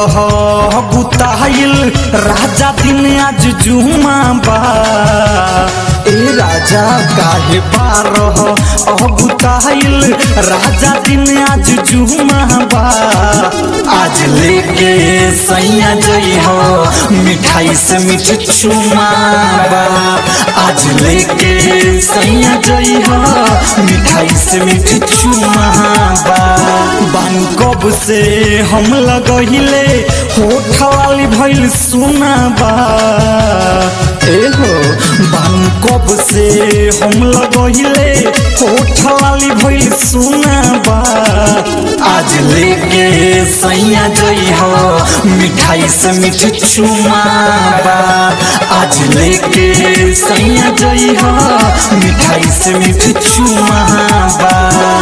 रह बुताइल राजा दिन आज जुमा बा ए राजा काहे बारह अबुताइल राजा दिन आज जुमा बा आज लेके सैया जई हो मिठाई से मिठ चुमा बा आज लेके सैया जई हो मिठाई से मिठ चुमा बा बान कब से हम लगहिले होठ वाली भइल सुना बा ए हो बान कब से हम लगहिले होठ वाली भइल सुना बा आज लेके सैया जई हो मिठाई से मिठ चुमा बा आज लेके सैया जई हो मिठाई से मिठ चुमा बा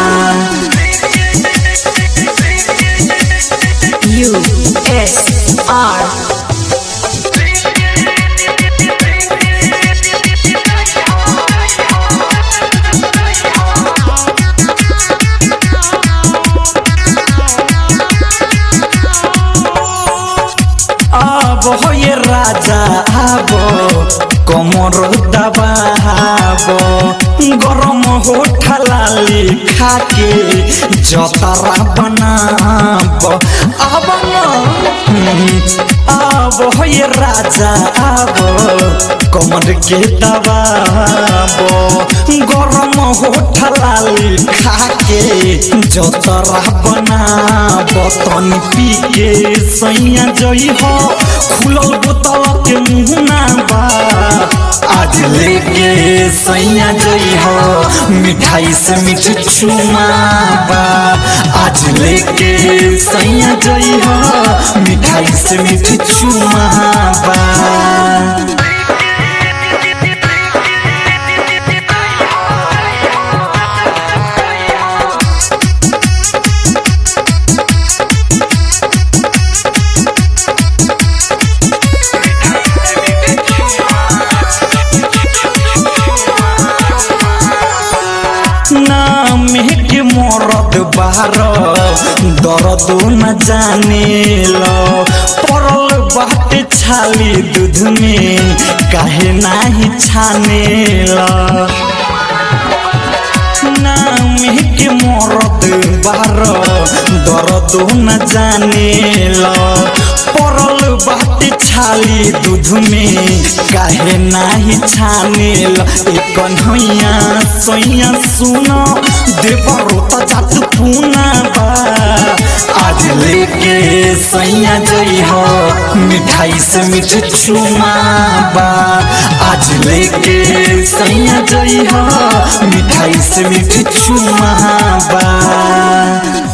U S R अब हो ये राजा आबो कमर दबाबो गरम हो ठलाली खाके जतरा बनाब अब अब हो ये राजा आबो कमर के दबाबो गरम हो ठलाली खाके जतरा बनाब तनी पी के सैया जई हो खुलल बोतल के मुहना बा आज लेके सैया जई हो मिठाई से मिठ चुमा बा आज लेके सैया जई हो मिठाई से मिठ चुमा बा नाम के मरद बार दर्द न जाने लो पड़ल बाटे छाली दूध में काहे नाही छाने लो नाम के मरद बार दर्द न जाने लो पड़ल बाटे छाली दूध में काहे नाही छाने लो एक कन्हैया सैया सुनो देवरो त जात पुना बा आज लेके सैया जई हो मिठाई से मिठ चुमा बा आज लेके सैया जई हो मिठाई से मिठ चुमा बा